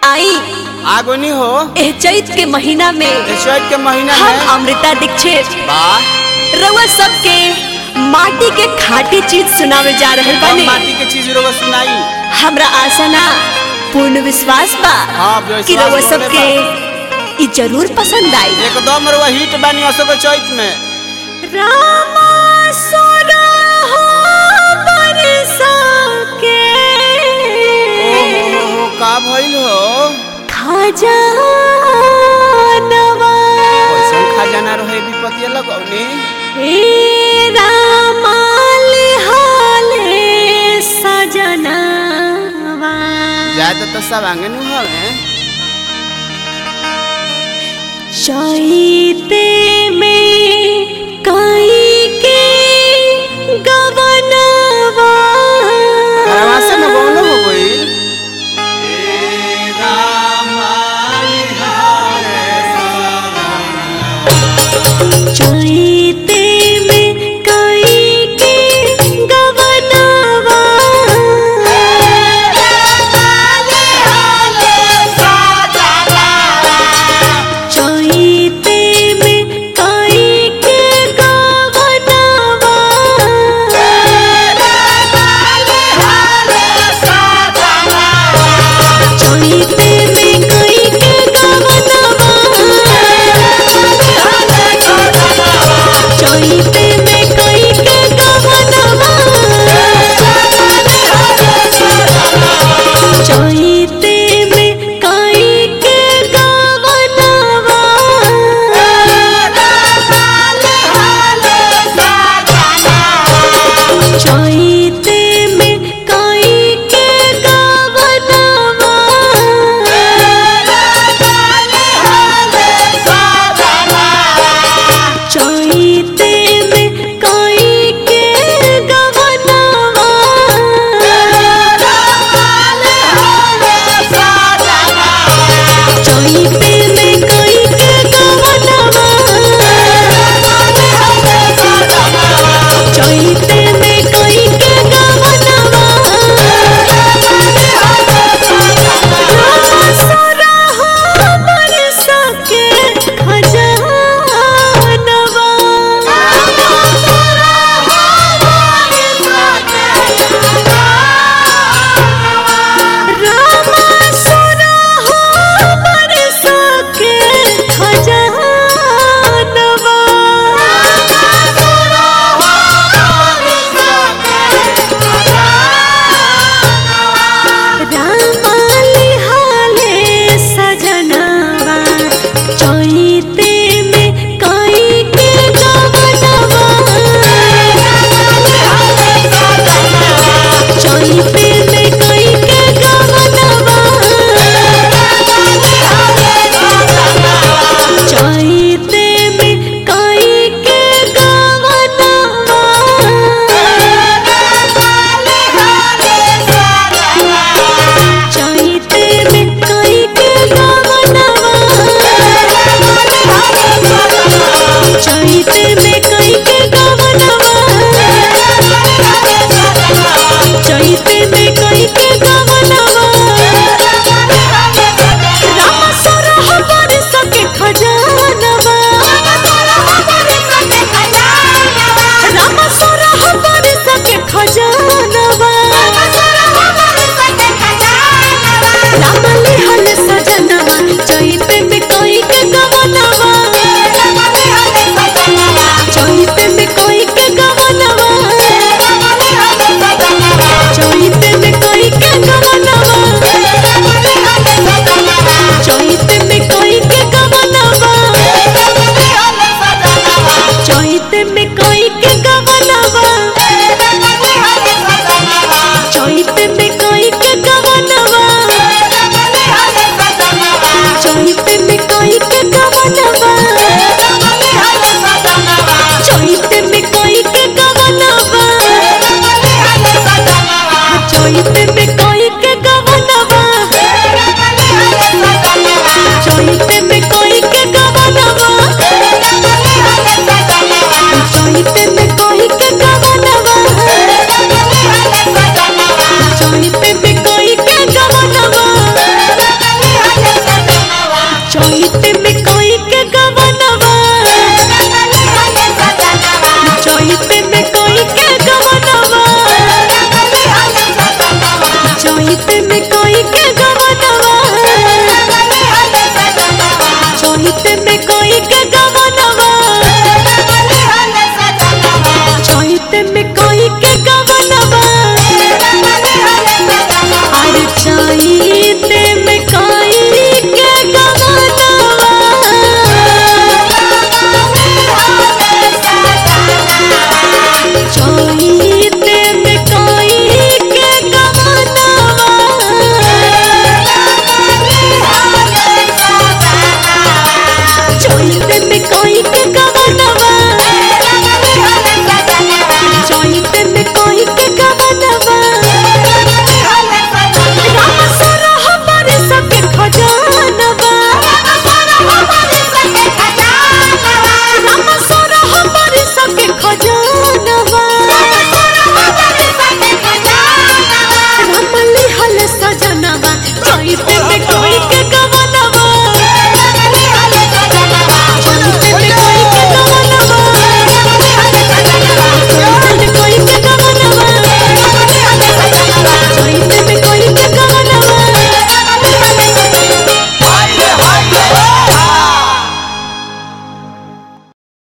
आई आगोनी हो एह चैत के महीना में चैत के महीना हम में अमृता दीक्षित वाह रउआ सबके माटी के खाटी चीज सुनावे जा रहल हम बानी माटी के चीज रोग सुनाई हमरा आशा ना पूर्ण विश्वास बा हाँ, विश्वास कि रउआ होले सबके ई जरूर पसंद आई एकदम रवा हिट बानी असो के चैत में रामा सोना हो बरसा के ओ हो हो हो का भइल हो खजानवा कैसन खजाना रहे विपत्ति लगौनी हे रामाल हाले सजनावा ज्यादा तो सब आंगे नु हवे चैते में कई के गवनवा घरवा से में गौनो हो गइल चैते में कई के गवनवा चैते में कई के गवनवा चैते में कई के गवनवा चैते में कई के गवनवा चैते में कई के गवनवा चैते में कई के गवनवा चैते में कई के गवनवा चैत में कोई के